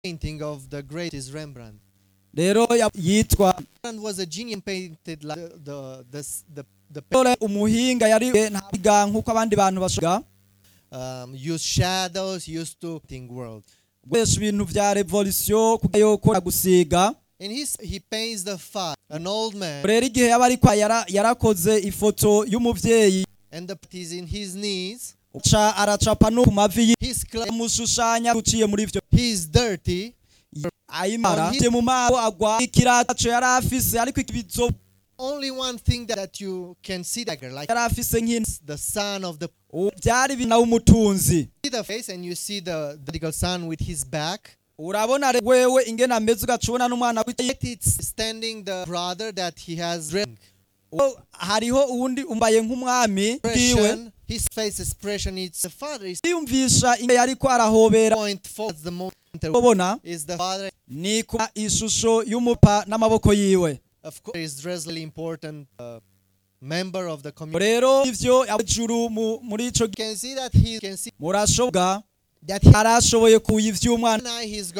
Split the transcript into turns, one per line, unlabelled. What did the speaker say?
painting of the greatest Rembrandt.
rero ya- yitwa
Rembrandt was a genius painted like the the the, s- the, the
dore umuhinga yari ntabiga nk'uko abandi bantu bashobora
um, use shadows, used to painting world.
gukoresha ibintu vya revolution kugira yuko gusiga
And he's, he paints the father, an old man,
rero igihe yaba ariko yara- yarakoze ifoto y'umuvyeyi
and the is in his knees.
ca aracapa no ku mavi ye
He's cl-
amushushanya uciye muri vyo
he's dirty.
ayimara
On his-
mu maso agwa ikirato yari afise ariko ikibizo
Only one thing that, that you can see dagger, like
yari afise nk'ino
the son of the
Ubu byari bina w'umutunzi
see the face and you see the the prodigal son with his back.
urabona re- wewe ingene ameze ugacubona n'umwana wicaye
It's standing the brother that he has ring.
Uwo- hariho uwundi umbaye nk'umwami bwiwe
Expression, his face expression. It's the father is
yiyumvisha ingene yariko arahobera
point forward. The moment
ubona
is the father.
ni kuba ishusho y'umupa n'amaboko yiwe
Of course, is really important uh, member of the community.
rero ivyo abajuru mu- muri ico
You
gihe
can see that he can see
murashoboka
that he
arashoboye kuyivy'umwana
and I he's